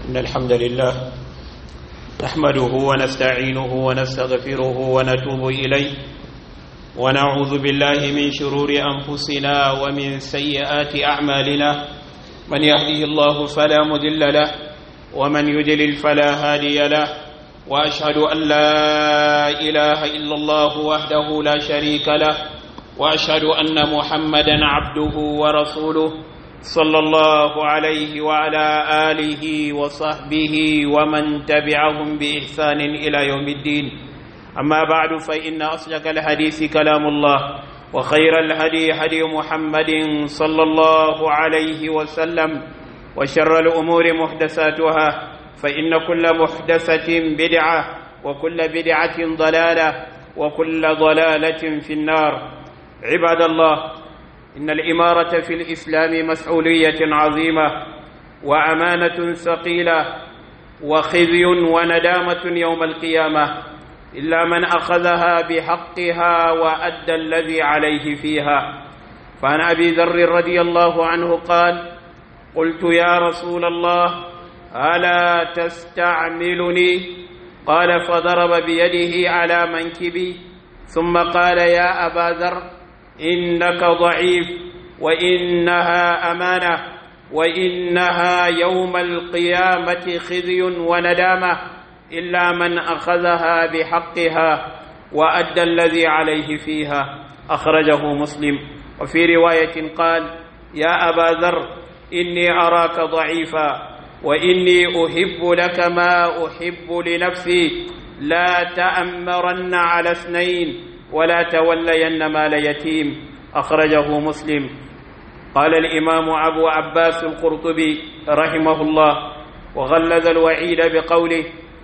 إن الحمد لله نحمده ونستعينه ونستغفره ونتوب إليه ونعوذ بالله من شرور أنفسنا ومن سيئات أعمالنا من يهده الله فلا مضل له ومن يضلل فلا هادي له وأشهد أن لا إله إلا الله وحده لا شريك له وأشهد أن محمدا عبده ورسوله صلى الله عليه وعلى آله وصحبه ومن تبعهم بإحسان إلى يوم الدين أما بعد فإن أصدق الحديث كلام الله وخير الهدي هدي محمد صلى الله عليه وسلم وشر الأمور محدثاتها فإن كل محدثة بدعة وكل بدعة ضلالة وكل ضلالة في النار عباد الله إن الإمارة في الإسلام مسؤولية عظيمة وأمانة ثقيلة وخزي وندامة يوم القيامة إلا من أخذها بحقها وأدى الذي عليه فيها فعن أبي ذر رضي الله عنه قال قلت يا رسول الله ألا تستعملني قال فضرب بيده على منكبي ثم قال يا أبا ذر إنك ضعيف وإنها أمانة وإنها يوم القيامة خزي وندامة إلا من أخذها بحقها وأدى الذي عليه فيها أخرجه مسلم وفي رواية قال يا أبا ذر إني أراك ضعيفا وإني أحب لك ما أحب لنفسي لا تأمرن على اثنين ولا تولين مال يتيم أخرجه مسلم قال الإمام أبو عباس القرطبي رحمه الله وغلظ الوعيد بقوله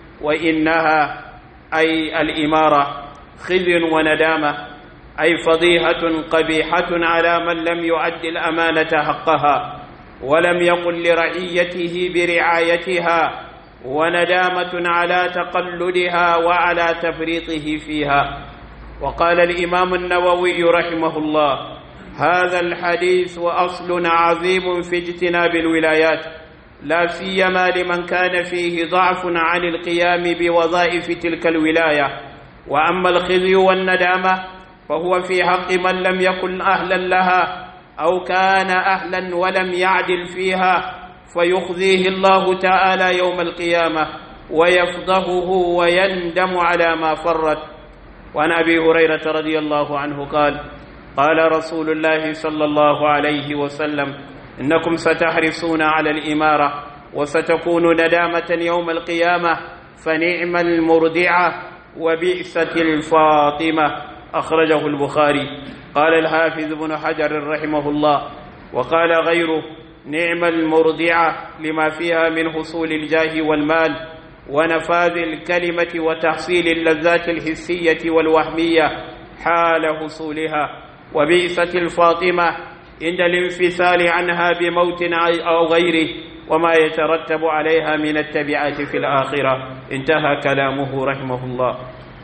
وإنها أي الإمارة خزي وندامة أي فضيحة قبيحة على من لم يؤد الأمانة حقها ولم يقل لرعيته برعايتها وندامة على تقلدها وعلى تفريطه فيها وقال الإمام النووي رحمه الله هذا الحديث أصل عظيم في اجتناب الولايات لا سيما لمن كان فيه ضعف عن القيام بوظائف تلك الولاية وأما الخزي والندامة فهو في حق من لم يكن أهلا لها أو كان أهلا ولم يعدل فيها فيخزيه الله تعالى يوم القيامة ويفضحه ويندم على ما فرط وعن أبي هريرة رضي الله عنه قال قال رسول الله صلى الله عليه وسلم إنكم ستحرصون على الإمارة وستكون ندامة يوم القيامة فنعم المرضعة وبئسة الفاطمة أخرجه البخاري قال الحافظ بن حجر رحمه الله وقال غيره نعم المرضعة لما فيها من حصول الجاه والمال ونفاذ الكلمة وتحصيل اللذات الحسية والوهمية حال حصولها وبئسة الفاطمة عند الانفصال عنها بموت أو غيره وما يترتب عليها من التبعات في الآخرة انتهى كلامه رحمه الله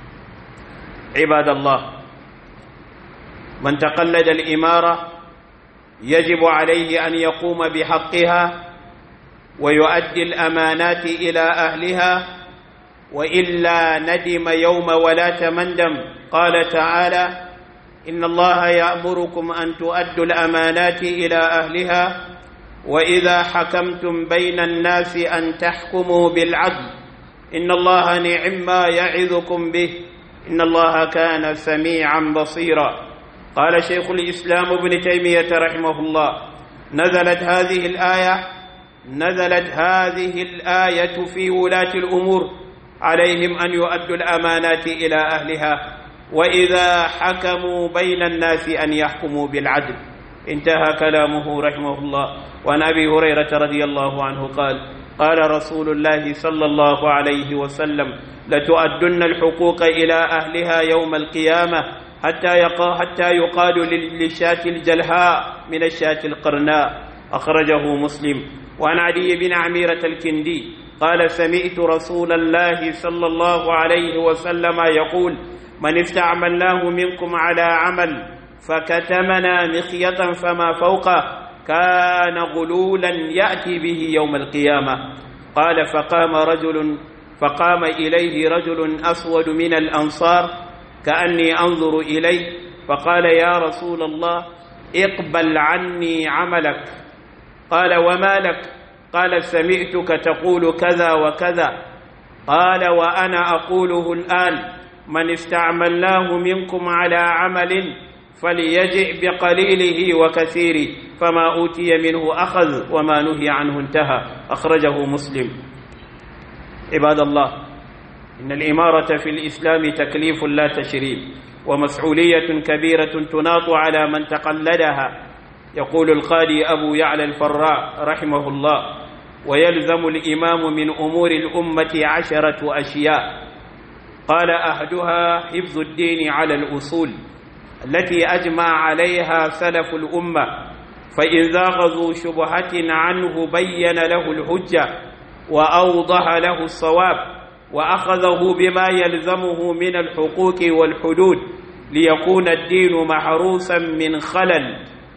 عباد الله من تقلد الإمارة يجب عليه أن يقوم بحقها ويؤدي الأمانات إلى أهلها وإلا ندم يوم ولا تمندم قال تعالى إن الله يأمركم أن تؤدوا الأمانات إلى أهلها وإذا حكمتم بين الناس أن تحكموا بالعدل إن الله نعم ما يعظكم به إن الله كان سميعا بصيرا قال شيخ الإسلام ابن تيمية رحمه الله نزلت هذه الآية نزلت هذه الآية في ولاة الأمور عليهم أن يؤدوا الأمانات إلى أهلها وإذا حكموا بين الناس أن يحكموا بالعدل انتهى كلامه رحمه الله وعن أبي هريرة رضي الله عنه قال قال رسول الله صلى الله عليه وسلم لتؤدن الحقوق إلى أهلها يوم القيامة حتى يقا حتى يقال للشاة الجلهاء من الشاة القرناء أخرجه مسلم وعن علي بن عميرة الكندي قال سمعت رسول الله صلى الله عليه وسلم يقول من استعملناه منكم على عمل فكتمنا مخية فما فوقه كان غلولا يأتي به يوم القيامة قال فقام رجل فقام إليه رجل أسود من الأنصار كأني أنظر إليه فقال يا رسول الله اقبل عني عملك قال وما لك قال سمعتك تقول كذا وكذا قال وأنا أقوله الآن من استعملناه منكم على عمل فليجئ بقليله وكثيره فما أوتي منه أخذ وما نهي عنه انتهى أخرجه مسلم عباد الله إن الإمارة في الإسلام تكليف لا تشريف ومسؤولية كبيرة تناط على من تقلدها يقول القاضي أبو يعلى الفراء رحمه الله ويلزم الإمام من أمور الأمة عشرة أشياء قال أحدها حفظ الدين على الأصول التي أجمع عليها سلف الأمة فإن زاغزوا شبهة عنه بين له الحجة وأوضح له الصواب وأخذه بما يلزمه من الحقوق والحدود ليكون الدين محروسا من خلل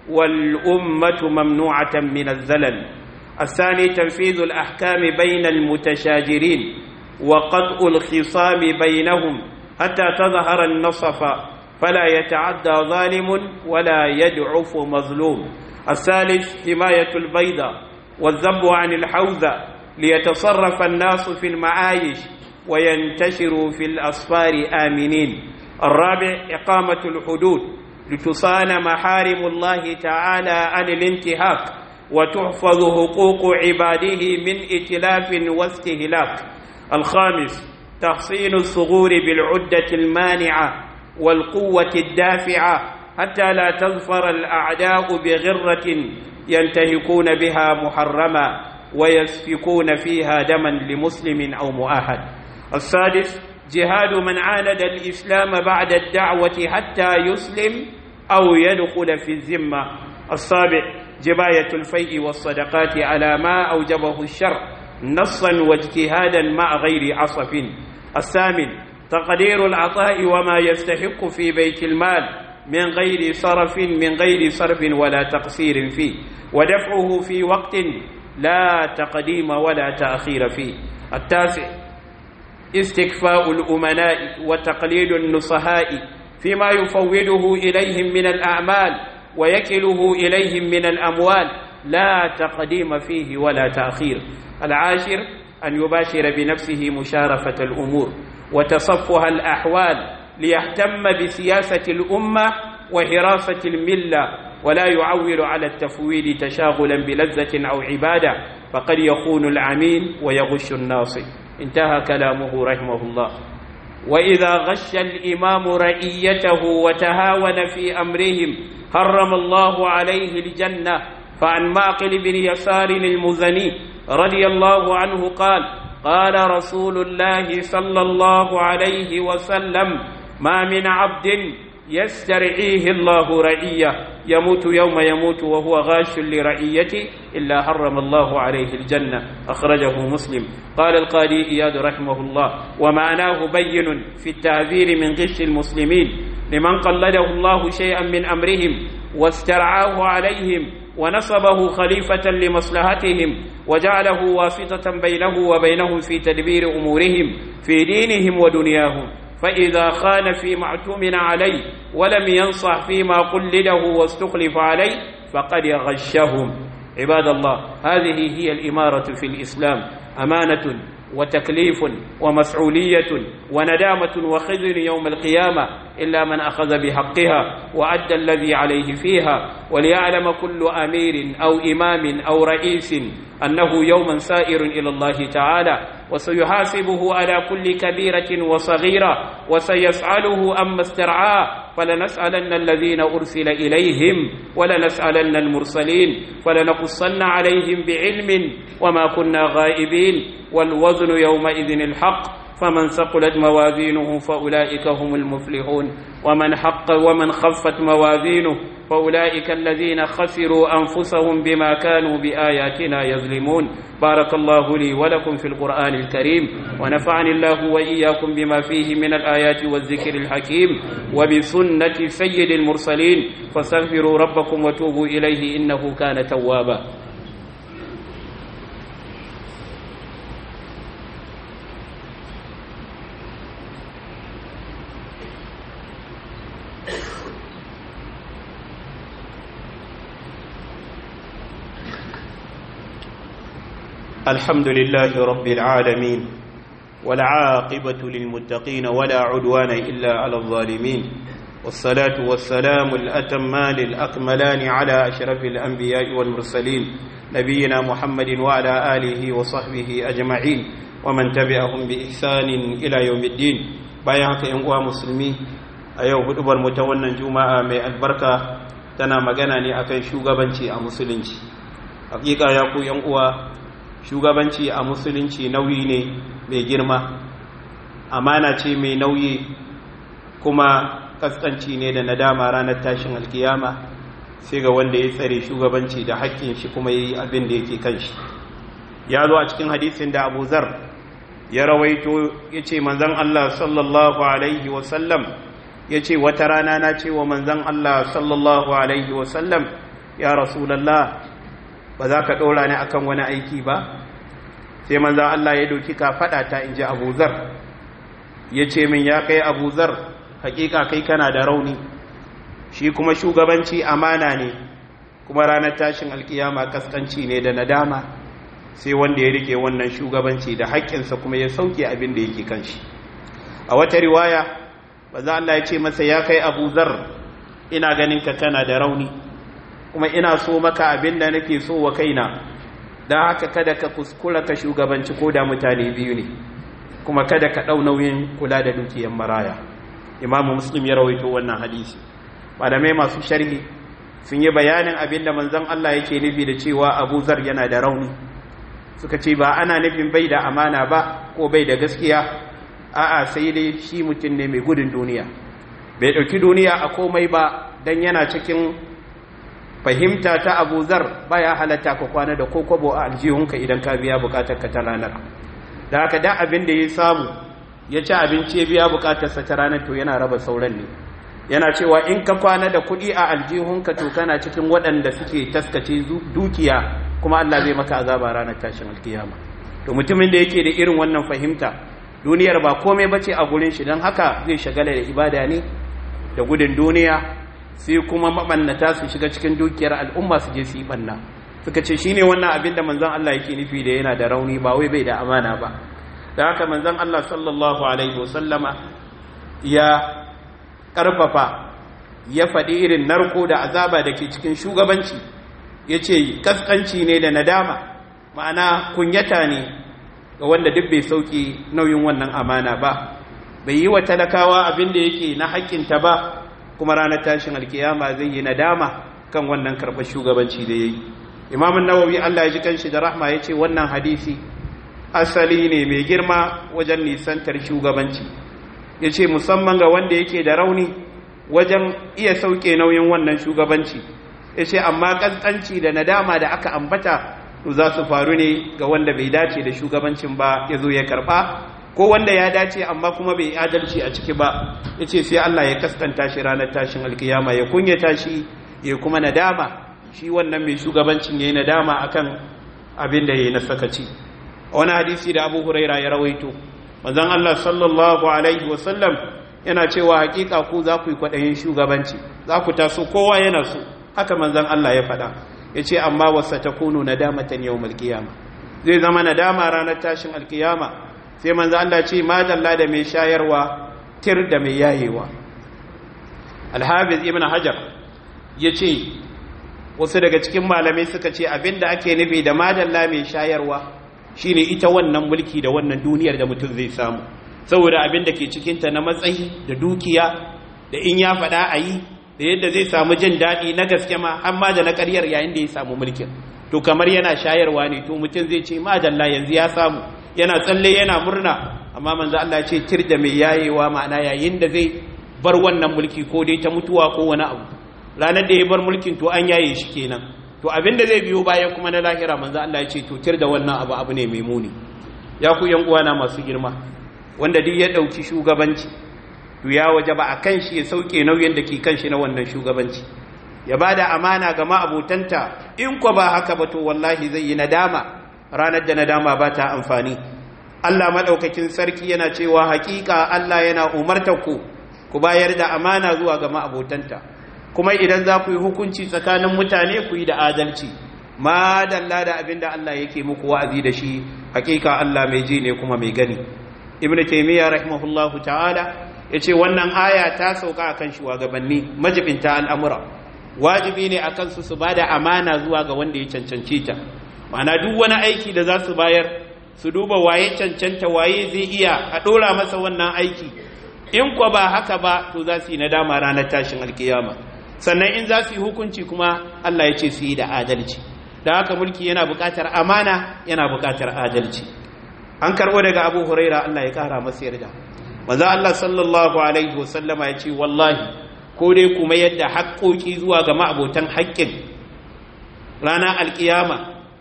والأمة ممنوعة من الزلل الثاني تنفيذ الأحكام بين المتشاجرين وقطع الخصام بينهم حتى تظهر النصف فلا يتعدى ظالم ولا يدعف مظلوم الثالث حماية البيضة والذب عن الحوزة ليتصرف الناس في المعايش وينتشروا في الأسفار آمنين الرابع إقامة الحدود لتصان محارم الله تعالى عن الانتهاك وتحفظ حقوق عباده من اتلاف واستهلاك الخامس تحصين الثغور بالعدة المانعة والقوة الدافعة حتى لا تظفر الأعداء بغرة ينتهكون بها محرما ويسفكون فيها دما لمسلم أو مؤاهد السادس جهاد من عاند الإسلام بعد الدعوة حتى يسلم أو يدخل في الذمة السابع جباية الفيء والصدقات على ما أوجبه الشرع نصا واجتهادا مع غير عصف الثامن تقدير العطاء وما يستحق في بيت المال من غير صرف من غير صرف ولا تقصير فيه ودفعه في وقت لا تقديم ولا تأخير فيه التاسع استكفاء الأمناء وتقليد النصهاء فيما يفوضه إليهم من الأعمال ويكله إليهم من الأموال لا تقديم فيه ولا تأخير العاشر أن يباشر بنفسه مشارفة الأمور وتصفها الأحوال ليهتم بسياسة الأمة وحراسة الملة ولا يعول على التفويض تشاغلا بلذة أو عبادة فقد يخون العميل ويغش الناصي انتهى كلامه رحمه الله وإذا غش الإمام رئيته وتهاون في أمرهم حرم الله عليه الجنة فعن معقل بن يسار المزني رضي الله عنه قال قال رسول الله صلى الله عليه وسلم ما من عبد يسترعيه الله رعية يموت يوم يموت وهو غاش لرعيته إلا حرم الله عليه الجنة أخرجه مسلم قال القاضي إياد رحمه الله ومعناه بين في التعذير من غش المسلمين لمن قلده الله شيئا من أمرهم واسترعاه عليهم ونصبه خليفة لمصلحتهم وجعله واسطة بينه وبينهم في تدبير أمورهم في دينهم ودنياهم فإذا خان فيما اعتمن عليه ولم ينصح فيما قلده واستخلف عليه فقد غشهم عباد الله هذه هي الإمارة في الإسلام أمانة وتكليف ومسؤولية وندامة وخزي يوم القيامة إلا من أخذ بحقها وأدى الذي عليه فيها وليعلم كل أمير أو إمام أو رئيس أنه يوما سائر إلى الله تعالى وسيحاسبه على كل كبيرة وصغيرة وسيسأله أما استرعاه فلنسألن الذين أرسل إليهم ولنسألن المرسلين فلنقصن عليهم بعلم وما كنا غائبين والوزن يومئذ الحق فمن ثقلت موازينه فأولئك هم المفلحون ومن حق ومن خفت موازينه فأولئك الذين خسروا أنفسهم بما كانوا بآياتنا يظلمون بارك الله لي ولكم في القرآن الكريم ونفعني الله وإياكم بما فيه من الآيات والذكر الحكيم وبسنة سيد المرسلين فاستغفروا ربكم وتوبوا إليه إنه كان توابا الحمد لله رب العالمين والعاقبة للمتقين ولا عدوان إلا على الظالمين والصلاة والسلام الأتمان الأكملان على أشرف الأنبياء والمرسلين نبينا محمد وعلى آله وصحبه أجمعين ومن تبعهم بإحسان إلى يوم الدين بايعك إنقوى مسلمي أيوه هدبر متونا جمعة من البركة تنا مغناني أكي شوغبانشي أمسلنشي حقيقة يقول ينقوى shugabanci a musulunci nauyi ne mai girma amana ce mai nauyi kuma kaskanci ne da nadama ranar tashin alkiyama sai ga wanda ya tsare shugabanci da haƙƙin shi kuma yi abin da yake kan shi ya zo a cikin hadisin da abu zar ya rawaito ya ce manzan Allah sallallahu alaihi wasallam ya ce wata rana na ce wa manzan Allah sallallahu alaihi wasallam ya rasulallah ba za ka ɗora ni akan wani aiki ba sai manzan Allah ya doki ka faɗa ta in ji abu zar ya ce min ya kai abu zar hakika kai kana da rauni shi kuma shugabanci amana ne kuma ranar tashin alkiyama kaskanci ne da nadama sai wanda ya rike wannan shugabanci da haƙƙinsa kuma ya sauke abin da yake kan shi a wata riwaya manzan Allah ya ce masa ya kai abu zar ina ganin ka kana da rauni kuma ina so maka abin da nake so wa kaina da haka kada ka kuskura ka shugabanci ko da mutane biyu ne kuma kada ka ɗau nauyin kula da dukiyar maraya imamu muslim ya rawaito wannan hadisi malamai masu sharhi sun yi bayanin abin da manzon Allah yake nufi da cewa Abu Zar yana da rauni suka ce ba ana nufin bai da amana ba ko bai da gaskiya a'a sai dai shi mutum ne mai gudun duniya bai ɗauki duniya a komai ba dan yana cikin fahimta ta abu zar baya halatta ka kwana da kokobo a aljihunka idan ka biya bukatar ka ta ranar da haka da abin da ya samu ya ci abinci ya biya bukatarsa ta ranar to yana raba sauran ne yana cewa in ka kwana da kuɗi a aljihunka to kana cikin waɗanda suke taskace dukiya kuma Allah zai maka azaba ranar tashin alkiyama to mutumin da yake da irin wannan fahimta duniyar ba komai bace a gurin shi don haka zai shagala da ibada ne da gudun duniya sai kuma mabannata su shiga cikin dukiyar al'umma su je su yi banna suka ce shine wannan abin da manzon Allah yake nufi da yana da rauni ba wai bai da amana ba da haka manzon Allah sallallahu alaihi wasallama ya karfafa ya faɗi irin narko da azaba da ke cikin shugabanci ya ce kaskanci ne da nadama ma'ana kunyata ne ga wanda duk bai sauki nauyin wannan amana ba bai yi wa talakawa abin da yake na haƙƙinta ba kuma ranar tashin alkiyama zai yi nadama kan wannan karɓar shugabanci da ya yi imamun nawawi allah ya ji kanshi da rahma ya ce wannan hadisi asali ne mai girma wajen nisantar shugabanci ya ce musamman ga wanda yake da rauni wajen iya sauke nauyin wannan shugabanci ya ce amma ƙasƙanci da nadama da aka ambata za su faru ne ga wanda bai dace da shugabancin ba ya zo ya karɓa ko wanda ya dace amma kuma bai adalci a ciki ba ya ce sai Allah ya kaskanta shi ranar tashin alkiyama ya kunyata shi ya kuma nadama shi wannan mai shugabancin ya yi nadama akan abin da ya yi na sakaci a wani hadisi da abu huraira ya rawaito manzon Allah sallallahu alaihi wasallam yana cewa hakika ku za ku yi kwaɗayin shugabanci za ku taso kowa yana so haka manzon Allah ya faɗa ya ce amma wasa ta kunu nadamatan yau malkiyama zai zama nadama ranar tashin alkiyama sai manzo Allah ce madalla da mai shayarwa tir da mai yayewa alhafiz ibn hajar ya ce wasu daga cikin malamai suka ce abinda ake nufi da madalla mai shayarwa shine ita wannan mulki da wannan duniyar da mutum zai samu saboda abin da ke cikinta na matsayi da dukiya da in ya faɗa a yi da yadda zai samu jin daɗi na gaske ma amma da na ƙaryar yayin da ya samu mulkin to kamar yana shayarwa ne to mutum zai ce madalla yanzu ya samu yana tsalle yana murna amma manzo Allah ya ce tir da mai yayewa ma'ana yayin da zai bar wannan mulki ko dai ta mutuwa ko wani abu ranar da ya bar mulkin to an yaye shi kenan to abin da zai biyo bayan kuma na lahira manzo Allah ya ce to tir da wannan abu abu ne mai muni ya ku yan uwana masu girma wanda duk ya dauki shugabanci to ya waje ba akan shi ya sauke nauyin da ke kan shi na wannan shugabanci ya bada amana ga ma'abutanta in ko ba haka ba to wallahi zai yi nadama ranar da nadama ba ta amfani Allah maɗaukakin sarki yana cewa hakika Allah yana umartar ku ku bayar da amana zuwa ga ma'abotanta kuma idan za ku yi hukunci tsakanin mutane ku yi da adalci ma dalla da abinda Allah yake muku wa'azi da shi hakika Allah mai ji ne kuma mai gani ibn taymiya rahimahullahu ta'ala yace wannan aya ta sauka akan shugabanni majibinta al'amura wajibi ne akan su su bada amana zuwa ga wanda ya cancanci ta ma'ana duk wani aiki da za su bayar su duba waye cancanta waye zai iya a dora masa wannan aiki in kwa ba haka ba to za su yi nadama ranar tashin alkiyama sannan in za su yi hukunci kuma Allah ya ce su yi da adalci da haka mulki yana buƙatar amana yana buƙatar adalci an karɓo daga abu huraira Allah ya ƙara masa yarda maza Allah sallallahu alaihi wasallama ya ce wallahi ko dai kuma yadda haƙoƙi zuwa ga ma'abotan haƙƙin ranar alkiyama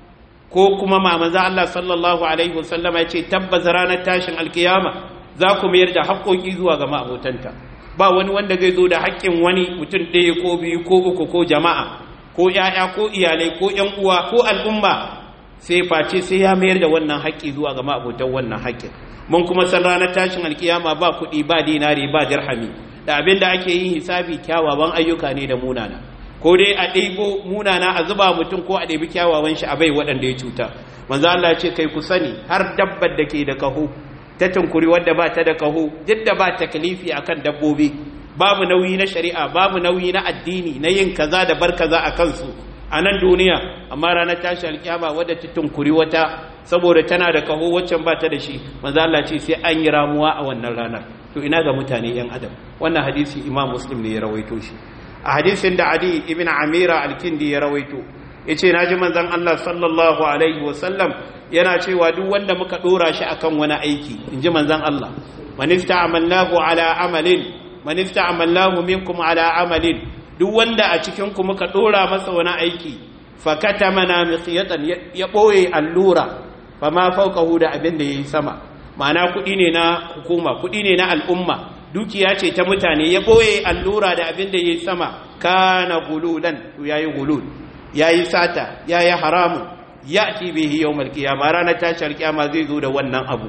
ko kuma ma maza Allah sallallahu alaihi wasallama ya ce tabbas ranar tashin alkiyama za ku mayar da haƙoƙi zuwa ga ma'abotanta ba wani wanda zai zo da haƙƙin wani mutum ɗaya ko biyu ko uku ko jama'a ko ‘ya'ya ko iyalai ko ‘yan uwa ko al'umma sai face sai ya mayar da wannan haƙƙi zuwa ga ma'abotan wannan haƙƙin mun kuma san ranar tashin alkiyama ba kuɗi ba dinari ba dirhami da abin da ake yin hisabi kyawawan ayyuka ne da munana ko dai a ɗaibo munana a zuba mutum ko a ɗaibi kyawawan shi a bai waɗanda ya cuta manzo Allah ce kai ku sani har dabbar da ke da kaho ta tunkuri wadda ba ta da kaho duk da ba takalifi akan dabbobi babu nauyi na shari'a babu nauyi na addini na yin kaza da bar kaza a kansu a nan duniya amma ranar tashi alkiyama wadda ta tunkuri wata saboda tana da kaho waccan ba ta da shi manzo Allah ce sai an yi ramuwa a wannan ranar to ina ga mutane yan adam wannan hadisi imam muslim ne ya rawaito shi a hadisin da adi ibn amira al-kindi ya rawaito yace naji manzon Allah sallallahu alaihi wa sallam yana cewa duk wanda muka dora shi akan wani aiki inji manzon Allah man ista'amalnahu ala amalin man ista'amalnahu minkum ala amalin duk wanda a cikin ku muka dora masa wani aiki fakatamana miqyatan ya boye allura fama fawqahu da abin da yayi sama ma'ana kudi ne na hukuma kudi ne na al'umma dukiya ce ta mutane ya boye allura da abin da yayi sama kana gululan to yayi gulul yayi sata yayi haramun ya'ti bihi yawmal qiyamah ranar tashi alkiyama zai zo da wannan abu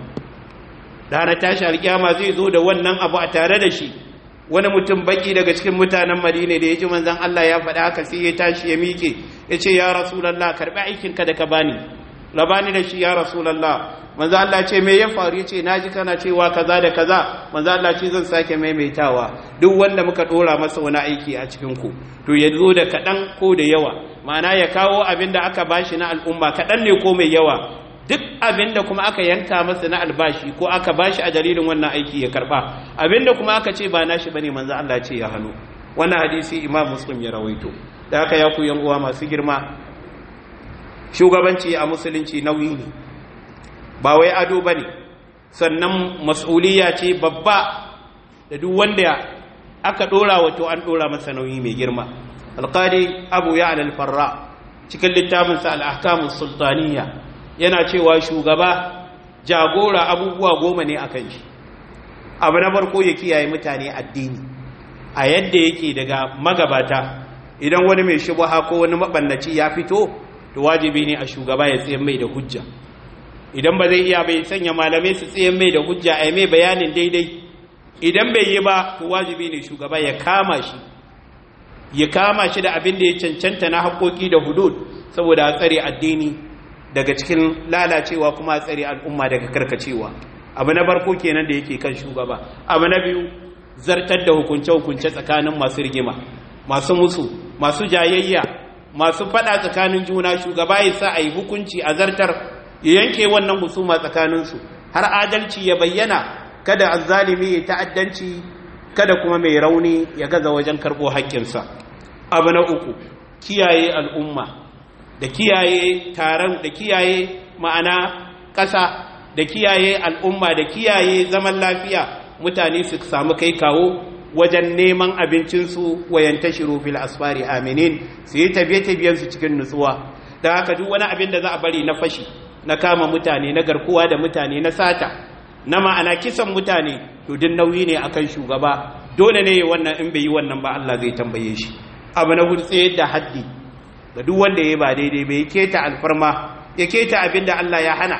ranar tashi alkiyama zai zo da wannan abu a tare da shi wani mutum baki daga cikin mutanen madina da ya ji manzan Allah ya faɗa haka sai ya tashi ya miƙe ya ce ya rasulallah karɓi aikinka da ka bani labani da shi ya rasulallah manzan Allah ce me ya faru ya ce na ji kana cewa kaza da kaza manzan Allah ce zan sake maimaitawa duk wanda muka ɗora masa wani aiki a cikin ku to ya zo da kaɗan ko da yawa ma'ana ya kawo abin da aka bashi na al'umma kaɗan ne ko mai yawa duk abin da kuma aka yanka masa na albashi ko aka bashi a dalilin wannan aiki ya karba abin da kuma aka ce ba nashi bane manzo Allah ce ya hannu wannan hadisi Imam Muslim ya rawaito da haka ya ku yan uwa masu girma shugabanci a musulunci nauyi ne ba wai ado bane sannan mas'uliyya ce babba da duk wanda aka dora wato an dora masa nauyi mai girma alqadi abu ya'la al-farra cikin littafinsa al-ahkamus sultaniyya yana cewa shugaba jagora abubuwa goma ne a kan shi abu na farko ya kiyaye mutane addini a yadda yake daga magabata idan wani mai shubaha ko wani mabannaci ya fito to wajibi ne a shugaba ya tsaye mai da hujja idan ba zai iya bai sanya malamai su tsaye mai da hujja a mai bayanin daidai idan bai yi ba to wajibi ne shugaba ya kama shi ya kama shi da abin da ya cancanta na haƙoƙi da hudud saboda a tsare addini daga cikin lalacewa kuma tsare al'umma daga karkacewa abu na barko kenan da yake kan shugaba abu na biyu zartar da hukunce-hukunce tsakanin masu rigima masu musu masu jayayya masu fada tsakanin juna shugaba ya sa a yi hukunci a zartar ya yanke wannan husuma tsakaninsu har adalci ya bayyana kada azzalimi ya ta'addanci kada kuma mai rauni ya gaza wajen karɓo haƙƙinsa abu na uku kiyaye al'umma da kiyaye taron da kiyaye ma'ana ƙasa da kiyaye al'umma da kiyaye zaman lafiya mutane su samu kai kawo wajen neman abincinsu wayan tashiru fil asfari aminin su yi tafiye-tafiyensu cikin nutsuwa da haka duk wani abin da za a bari na fashi na kama mutane na garkuwa da mutane na sata na ma'ana kisan mutane to duk nauyi ne akan shugaba dole ne wannan in bai yi wannan ba Allah zai tambaye shi abu na hudu tsaye da haddi ga duk wanda ya ba daidai bai keta alfarma ya keta abin da Allah ya hana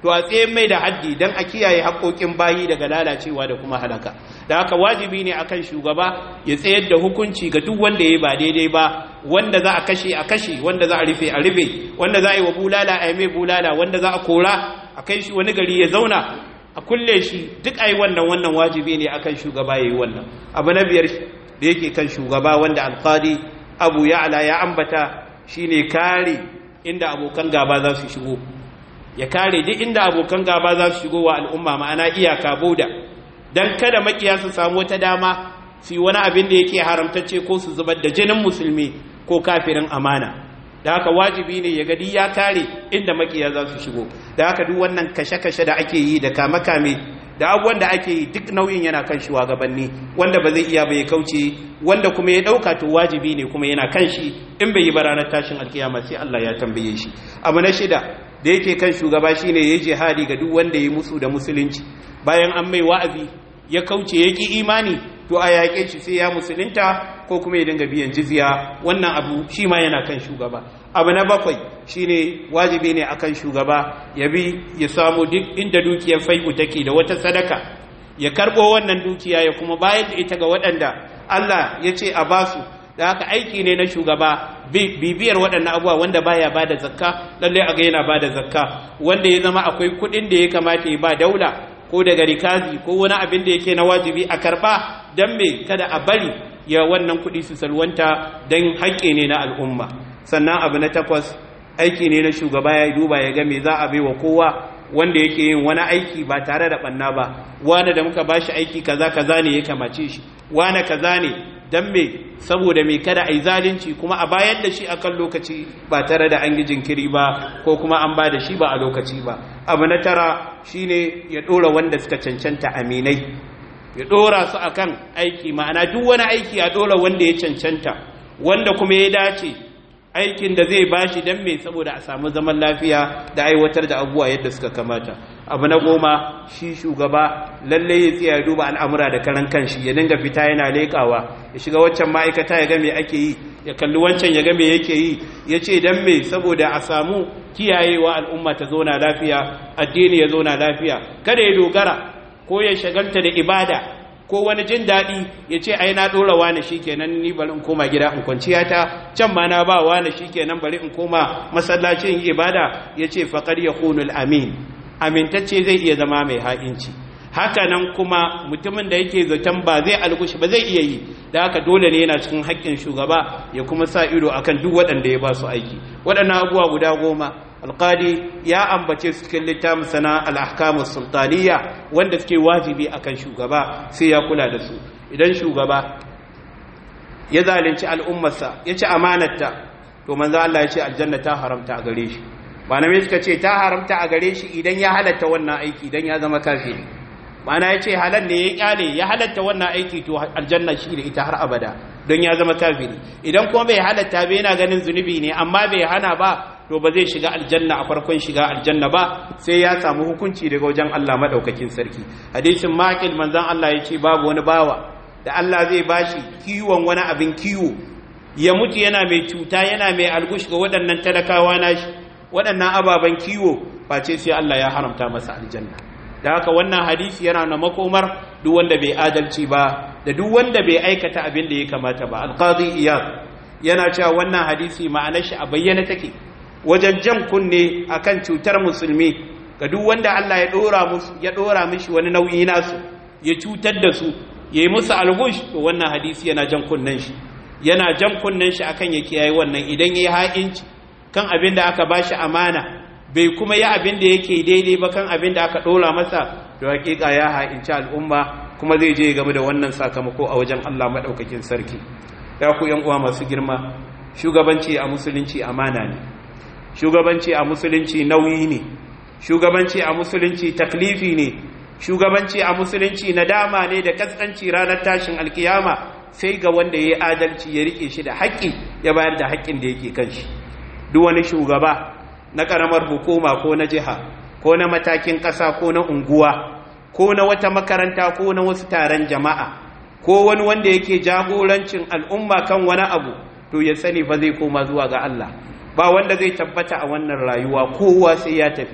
to a tsaye mai da haddi don a kiyaye haƙoƙin bayi daga lalacewa da kuma halaka da haka wajibi ne akan shugaba ya tsayar da hukunci ga duk wanda ya ba daidai ba wanda za a kashe a kashe wanda za a rufe a rufe wanda za a yi wa bulala a yi mai bulala wanda za a kora a kai shi wani gari ya zauna a kulle shi duk a yi wannan wannan wajibi ne akan shugaba ya yi wannan abu na biyar da yake kan shugaba wanda alƙadi abu ya ala ya ambata shine kare inda abokan gaba za su shigo ya kare duk inda abokan gaba za su shigo wa al'umma ma'ana iyaka boda don kada makiya su samu wata dama su yi wani abin da yake haramtacce ko su zubar da jinin musulmi ko kafirin amana da haka wajibi ne ya gadi ya kare inda makiya za su shigo da haka duk wannan kashe-kashe da ake yi da kame-kame da abubuwan da ake yi duk nauyin yana kan shugabanni wanda ba zai iya bai kauce wanda kuma ya dauka to wajibi ne kuma yana kan shi in bai yi ba ranar tashin alkiyama sai Allah ya tambaye shi abu na shida da yake kan shugaba shine yayi jihadi ga duk wanda ya musu da musulunci bayan an mai wa'azi ya kauce ya ki imani to a yaƙe shi sai ya musulunta ko kuma ya dinga biyan jizya wannan abu shi ma yana kan shugaba abu na bakwai shine wajibi ne akan shugaba ya bi ya samu duk inda dukiyar fai'u take da wata sadaka ya karbo wannan dukiya ya kuma bayar da ita ga waɗanda Allah ya ce a basu da haka aiki ne na shugaba bibiyar waɗannan abubuwa wanda baya bada zakka lallai a ga yana bada zakka wanda ya zama akwai kuɗin da ya kamata ya ba daula ko daga rikazi ko wani abin da yake na wajibi a karba don me kada a bari ya wannan kuɗi su salwanta don haƙƙi ne na al'umma sannan abu na takwas aiki ne na shugaba ya duba ya ga me za a bai wa kowa wanda yake yin wani aiki ba tare da ɓanna ba wani da muka bashi aiki kaza kaza ne ya kamace shi wani kaza ne don me saboda mai kada a yi zalunci kuma a bayar da shi akan lokaci ba tare da an yi jinkiri ba ko kuma an ba da shi ba a lokaci ba abu na tara shine ya ɗora wanda suka cancanta aminai ya ɗora su akan aiki ma'ana duk wani aiki a ɗora wanda ya cancanta wanda kuma ya dace aikin da zai bashi don me saboda a samu zaman lafiya da aiwatar da abubuwa yadda suka kamata abu na goma shi shugaba lalle ya tsaya duba al'amura da karan kanshi ya dinga fita yana leƙawa ya shiga waccan ma'aikata ya ga me ake yi ya kalli wancan ya ga me yake yi ya ce don me saboda a samu kiyayewa al'umma ta zauna lafiya addini ya zauna lafiya kada ya dogara ko ya shagalta da ibada ko wani jin daɗi ya ce ai na ɗora wani shi kenan ni bari in koma gida in kwanciya ta can ma na ba wani shi kenan bari in koma masallacin ibada ya ce faƙar ya kunul amin amintacce zai iya zama mai ha'inci haka nan kuma mutumin da yake zaton ba zai algushi ba zai iya yi da haka dole ne yana cikin haƙƙin shugaba ya kuma sa ido akan duk waɗanda ya ba su aiki waɗannan abubuwa guda goma alƙali ya ambace su cikin littafin sana al'ahkamus sultaniya wanda suke wajibi akan shugaba sai ya kula da su idan shugaba ya zalunci al'ummarsa ya ci amanarta to manzo Allah ya ce aljanna ta haramta a gare shi malamai suka ce ta haramta a gare shi idan ya halatta wannan aiki idan ya zama kafiri mana ya ce halal ne ya kyale ya halatta wannan aiki to aljanna shi da ita har abada don ya zama kafiri idan kuma bai halatta bai yana ganin zunubi ne amma bai hana ba to ba zai shiga aljanna a farkon shiga aljanna ba sai ya samu hukunci daga wajen Allah madaukakin sarki hadisin maqil manzon Allah ya ce babu wani bawa da Allah zai bashi kiwon wani abin kiwo ya mutu yana mai cuta yana mai algush ga waɗannan talakawa nashi waɗannan ababen kiwo face sai Allah ya haramta masa aljanna da haka wannan hadisi yana na makomar duk wanda bai adalci ba da duk wanda bai aikata abin da ya kamata ba alqadi iyad yana cewa wannan hadisi ma'anar shi a bayyana take wajen jan kunne akan cutar musulmi ga duk wanda Allah ya dora musu ya dora mishi wani nauyi nasu ya cutar da su yayi musu algush to wannan hadisi yana jan kunnen shi yana jan kunnen shi akan ya kiyaye wannan idan yayi ha'inci kan abin da aka bashi amana bai kuma yi abin da yake daidai ba kan abin da aka ɗora masa to hakika ya ha'inci al'umma kuma zai je game da wannan sakamako a wajen Allah maɗaukakin sarki ya ku yan uwa masu girma shugabanci a musulunci amana ne shugabanci a musulunci nauyi ne shugabanci a musulunci taklifi ne shugabanci a musulunci nadama ne da kaskanci ranar tashin alkiyama sai ga wanda ya yi adalci ya rike shi da haƙƙi ya bayar da haƙƙin da yake kan shi duk wani shugaba na ƙaramar hukuma ko na jiha ko na matakin ƙasa ko na unguwa ko na wata makaranta ko na wasu taron jama'a ko wani wanda yake jagorancin al'umma kan wani abu to ya sani fa zai koma zuwa ga Allah ba wanda zai tabbata a wannan rayuwa kowa sai ya tafi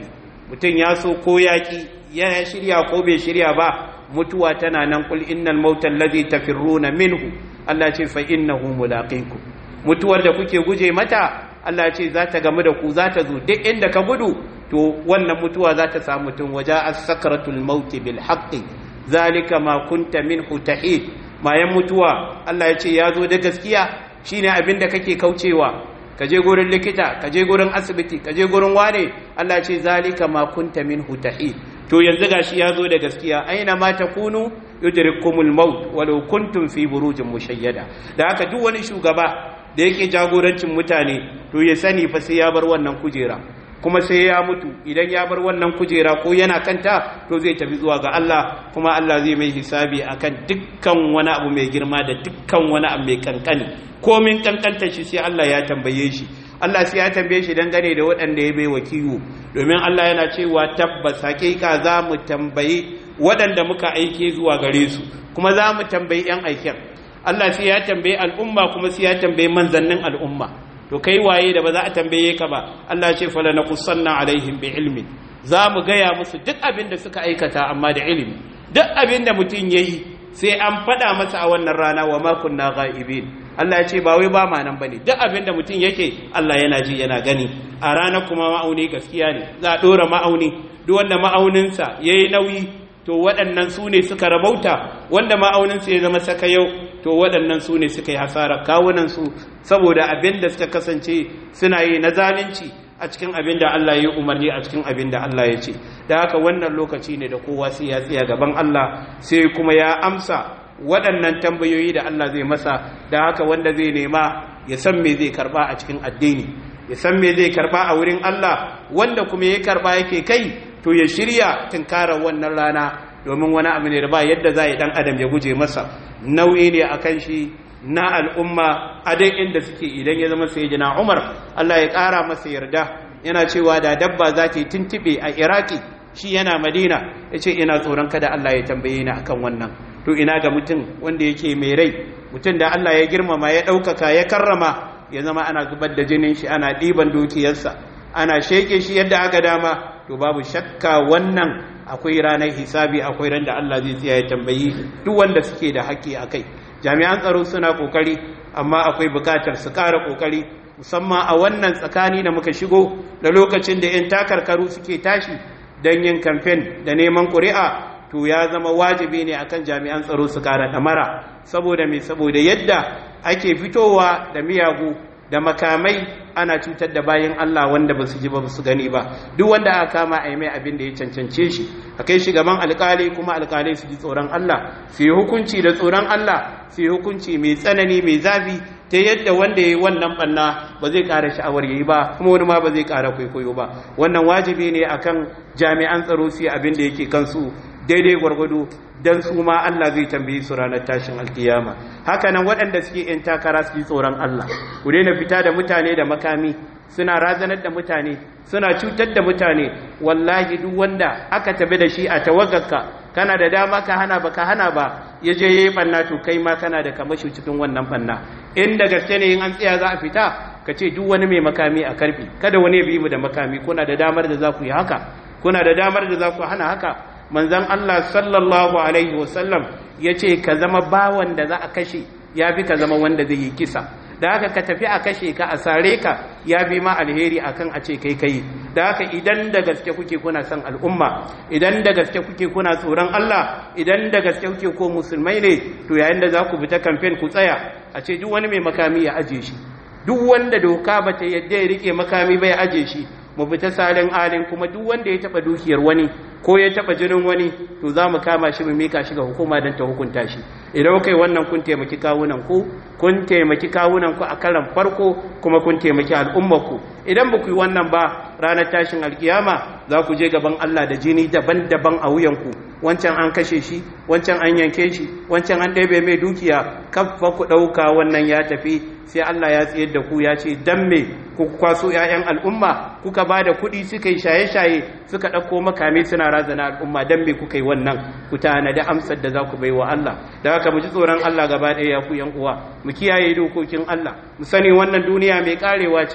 mutum ya so ko yaƙi ya shirya ko bai shirya ba mutuwa tana nan kul innal mautal ladhi tafirruna minhu Allah ce fa innahu mulaqikum mutuwar da kuke guje mata Allah ce za ta gamu da ku za ta zo duk inda ka gudu to wannan mutuwa za ta samu mutum waja as-sakratul maut bil haqqi zalika ma kunta minhu tahid mayan mutuwa Allah ya ce ya zo da gaskiya shine abin da kake kaucewa ka je gurin likita ka je gurin asibiti ka je gurin wane Allah ce zalika ma kunta minhu tahid to yanzu gashi ya zo da gaskiya aina ma takunu yudrikumul maut walau kuntum fi burujin mushayyada da haka duk wani shugaba da yake jagorancin mutane to ya sani fa sai ya bar wannan kujera kuma sai ya mutu idan ya bar wannan kujera ko yana kanta to zai tafi zuwa ga Allah kuma Allah zai mai hisabi akan dukkan wani abu mai girma da dukkan wani abu mai kankani komin kankanta shi sai Allah ya tambaye shi Allah sai ya tambaye shi dangane da waɗanda ya bai wa kiwo domin Allah yana cewa tabbas hakika za mu tambayi waɗanda muka aike zuwa gare su kuma za mu tambayi 'yan aiken Allah sai ya tambayi al'umma kuma sai ya tambayi manzannin al'umma to kai waye da ba za a tambaye ka ba Allah ce fala naqussanna alaihim bi ilmi za mu gaya musu duk abin da suka aikata amma da ilimi duk abin da mutum yayi sai an faɗa masa a wannan rana wa ma kunna ghaibin Allah ya ce ba wai ba ma nan bane duk abin da mutum yake Allah yana ji yana gani a ranar kuma ma'auni gaskiya ne za a dora ma'auni duk wanda ma'auninsa yayi nauyi to waɗannan su ne suka rabauta wanda ma'auninsa ya zama saka yau to waɗannan su ne suka yi hasara kawunansu saboda abin da suka kasance suna yi na zalunci a cikin abin da Allah ya yi umarni a cikin abin da Allah ya ce da haka wannan lokaci ne da kowa sai ya tsaya gaban Allah sai kuma ya amsa waɗannan tambayoyi da Allah zai masa da haka wanda zai nema ya san me zai karba a cikin addini ya san me zai karba a wurin Allah wanda kuma ya karba yake kai to ya shirya tunkarar wannan rana domin wani abu ne da ba yadda za a yi dan adam ya guje masa nauyi ne a kan shi na al'umma a dai inda suke idan ya zama sai jina umar Allah ya ƙara masa yarda yana cewa da dabba za ta yi tuntuɓe a iraki shi yana madina ya ce ina tsoron kada Allah ya tambaye ni akan wannan to ina ga mutum wanda yake mai rai mutum da Allah ya girmama ya ɗaukaka ya karrama ya zama ana zubar da jinin shi ana ɗiban dukiyarsa ana sheke shi yadda aka dama to babu shakka wannan akwai ranar hisabi akwai ran da Allah zai tsaya ya tambayi duk wanda suke da haƙƙi a kai jami'an tsaro suna ƙoƙari amma akwai buƙatar su ƙara ƙoƙari musamman a wannan tsakani da muka shigo da lokacin da 'yan takarkaru suke tashi don yin kamfen da neman ƙuri'a to ya zama wajibi ne akan jami'an tsaro su ƙara ɗamara saboda mai saboda yadda ake fitowa da miyagu da makamai ana cutar da bayan Allah wanda ba su ji ba su gani ba duk wanda aka kama a yi mai abin da ya cancance shi a kai shi gaban alkali kuma alkali su ji tsoron Allah su yi hukunci da tsoron Allah su yi hukunci mai tsanani mai zafi ta yadda wanda ya yi wannan banna ba zai ƙara sha'awar yi ba kuma wani ma ba zai ƙara kwaikwayo ba wannan wajibi ne akan jami'an tsaro su yi abin da yake kansu daidai gwargwado don su ma Allah zai tambayi su ranar tashin alkiyama haka nan waɗanda suke ‘yan takara su yi tsoron Allah ku daina fita da mutane da makami suna razanar da mutane suna cutar da mutane wallahi duk wanda aka tabi da shi a tawagarka kana da dama ka hana ba ka hana ba ya je ya yi ɓanna to kai ma kana da kamashi cikin wannan ɓanna inda gaske ne in an tsaya za a fita ka ce duk wani mai makami a karfi kada wani ya bi mu da makami kuna da damar da za ku yi haka kuna da damar da za ku hana haka manzan Allah sallallahu Alaihi wasallam ya ce ka zama bawan da za a kashe ya fi ka zama wanda zai yi kisa da haka ka tafi a kashe ka a sare ka ya bi ma alheri akan a ce kai kai da haka idan da gaske kuke kuna son al'umma idan da gaske kuke kuna tsoron Allah idan da gaske kuke ko musulmai ne to yayin da za ku fita kamfen ku tsaya a ce duk wani mai makami ya aje shi duk wanda doka ba ta yadda ya rike makami ba ya aje shi mu fita salin alin kuma duk wanda ya taba dukiyar wani ko ya taba jinin wani to za mu kama shi mu mika shi ga hukuma don ta hukunta shi idan kai wannan kun taimaki kawunan ku kun taimaki kawunan ku a karan farko kuma kun taimaki al'ummar ku idan ba ku yi wannan ba ranar tashin alkiyama za ku je gaban Allah da jini daban-daban a wuyanku wancan an kashe shi wancan an yanke shi wancan an ɗebe mai dukiya kafa ku ɗauka wannan ya tafi sai Allah ya tsayar da ku ya ce dan me ku kwaso 'ya'yan al'umma kuka ba da kuɗi suka yi shaye-shaye suka ɗauko makame suna razana al'umma dan me kuka yi wannan ku tana da amsar da za ku bai wa Allah da haka mu ji tsoron Allah gaba ɗaya ya ku yan uwa mu kiyaye dokokin Allah mu sani wannan duniya mai karewa ce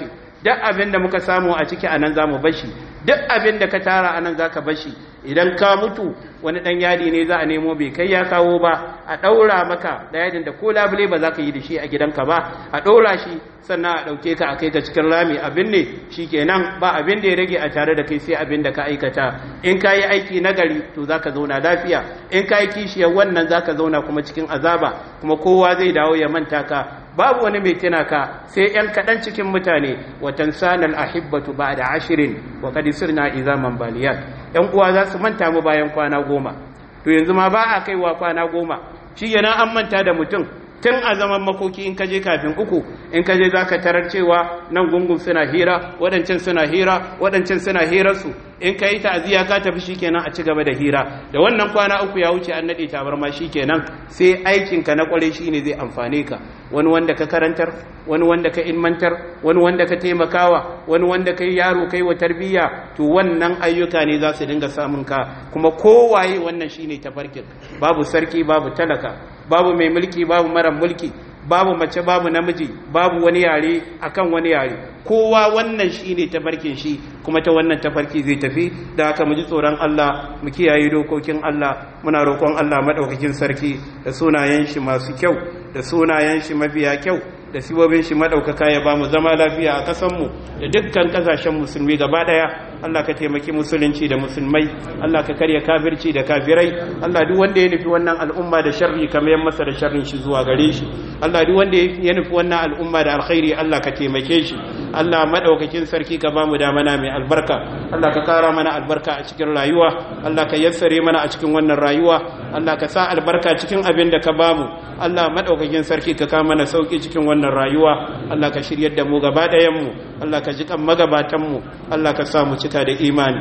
duk abin da muka samu a ciki anan zamu bashi duk abin da ka tara anan zaka bashi idan ka mutu wani dan yadi ne za a nemo bai kai ya kawo ba a daura maka da yadin da ko labule ba za ka yi da shi a gidanka ba a daura shi sannan a dauke ka a kai ka cikin rami abin ne shikenan ba abin da ya rage a tare da kai sai abin da ka aikata in ka yi aiki nagari to za ka zauna lafiya in ka yi kishiyar wannan za ka zauna kuma cikin azaba kuma kowa zai dawo ya manta ka babu wani mai tuna ka sai ‘yan kaɗan cikin mutane watan sanar ahibbatu ba da ashirin wa kadi sirna izaman baliyat ‘yan uwa za su manta mu bayan kwana goma to yanzu ma ba a kaiwa kwana goma shi yana an manta da mutum tun a zaman makoki in kaje kafin uku in kaje za ka tarar cewa nan gungun suna hira waɗancan suna hira waɗancan suna hirarsu in ka yi ta'aziyya ka tafi shikenan a ci gaba da hira da wannan kwana uku ya wuce an naɗe tabarma shikenan sai aikinka na ƙwarai shine zai amfane ka wani wanda ka karantar wani wanda ka ilmantar wani wanda ka taimakawa wani wanda ka yi yaro kai wa tarbiyya to wannan ayyuka ne za su dinga samun ka kuma kowaye wannan shine tafarkin babu sarki babu talaka babu mai mulki babu mara mulki babu mace babu namiji babu wani yare akan wani yare kowa wannan shine tafarkin shi kuma ta wannan tafarki zai tafi da haka mu ji tsoron Allah mu kiyaye dokokin Allah muna roƙon Allah madaukakin sarki da sunayen shi masu kyau da sunayen shi mafiya kyau da sibobin shi madaukaka ya bamu zama lafiya a kasan mu da dukkan kasashen musulmi gaba daya Allah ka taimaki musulunci da musulmai Allah ka karya kafirci da kafirai Allah duk wanda ya nufi wannan al'umma da sharri ka mayar masa da sharrin shi zuwa gare shi Allah duk wanda ya nufi wannan al'umma da alkhairi Allah ka taimake shi Allah madaukakin sarki ka bamu da mana mai albarka Allah ka kara mana albarka a cikin rayuwa Allah ka yassare mana a cikin wannan rayuwa Allah ka sa albarka cikin abin da ka bamu Allah madaukakin sarki ka kama mana sauki cikin wannan rayuwa Allah ka shiryar da mu gaba ɗayan mu Allah ka ji kan magabatan mu Allah ka sa mu cika da imani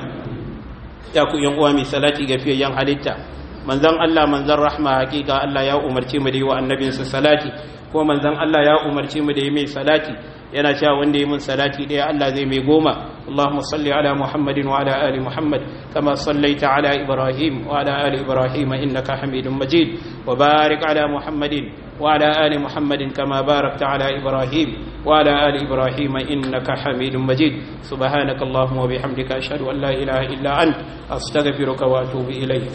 ya ku yan uwa mai salati ga fiyayyen halitta manzon Allah manzon rahma hakika Allah ya umarce mu da yi wa annabinsa salati ko manzon Allah ya umarce mu da yi mai salati yana cewa wanda yi mun salati ɗaya Allah zai mai goma اللهم صل على محمد وعلى آل محمد كما صليت على إبراهيم وعلى آل إبراهيم إنك حميد مجيد وبارك على محمد وعلى آل محمد كما باركت على إبراهيم وعلى آل إبراهيم إنك حميد مجيد سبحانك اللهم وبحمدك أشهد أن لا إله إلا أنت أستغفرك وأتوب إليك